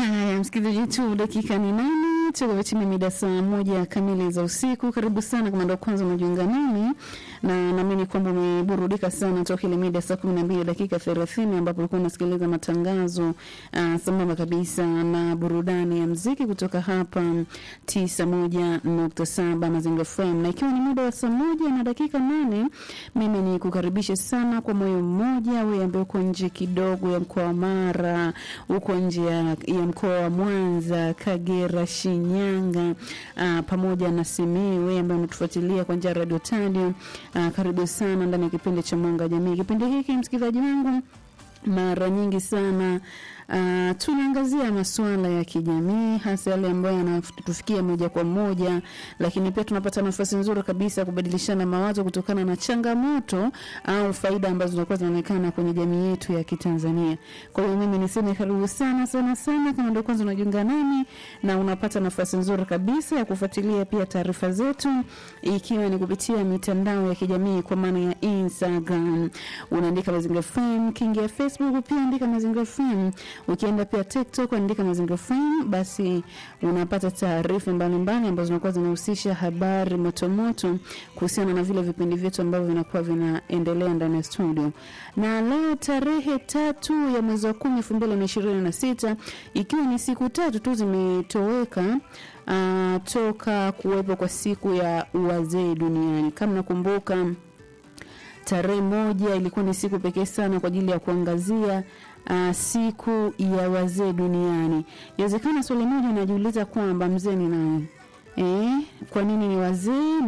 Haya, msikilizaji tu, dakika ni nane tuko chini mida saa moja kamili za usiku. Karibu sana kama ndo kwanza unajiunga nami, na naamini kwamba umeburudika sana toka ile mida saa kumi na mbili dakika thelathini ambapo ulikuwa unasikiliza matangazo uh, sambamba kabisa na burudani ya mziki kutoka hapa tisa moja nukta saba Mazingira FM, na ikiwa ni muda wa saa moja na dakika nane mimi ni kukaribisha sana kwa moyo mmoja, wewe ambaye uko nje kidogo ya mkoa wa Mara, uko nje ya, ya mkoa wa Mwanza, Kagera, Shinyanga uh, pamoja na Simiyu, wewe ambaye unatufuatilia kwa njia ya Radio Tadio uh, karibu sana ndani ya kipindi cha Mwanga wa Jamii. Kipindi hiki msikilizaji wangu mara nyingi sana uh, tunaangazia masuala ya kijamii hasa yale ambayo yanatufikia moja kwa moja, lakini pia tunapata nafasi nzuri kabisa ya kubadilishana mawazo kutokana na changamoto au faida ambazo zinakuwa zinaonekana kwenye jamii yetu ya Kitanzania. Kwa hiyo mimi niseme karibu sana sana sana, kama ndio kwanza unajiunga nami na unapata nafasi nzuri kabisa ya kufuatilia pia taarifa zetu, ikiwa ni kupitia mitandao ya kijamii kwa maana ya Instagram, unaandika Mazingira FM, kiingia Facebook pia andika Mazingira FM ukienda pia TikTok andika Mazingira FM, basi unapata taarifa mbalimbali ambazo zinakuwa zinahusisha habari motomoto kuhusiana na vile vipindi vyetu ambavyo vinakuwa vinaendelea ndani ya studio. Na leo tarehe tatu ya mwezi wa kumi elfu mbili na ishirini na sita ikiwa ni siku tatu tu zimetoweka uh, toka kuwepo kwa siku ya wazee duniani. Kama nakumbuka tarehe moja ilikuwa ni siku pekee sana kwa ajili ya kuangazia uh, siku ya wazee duniani. Inawezekana swali moja unajiuliza kwamba mzee ni nani? Eh, kwa nini ni wazee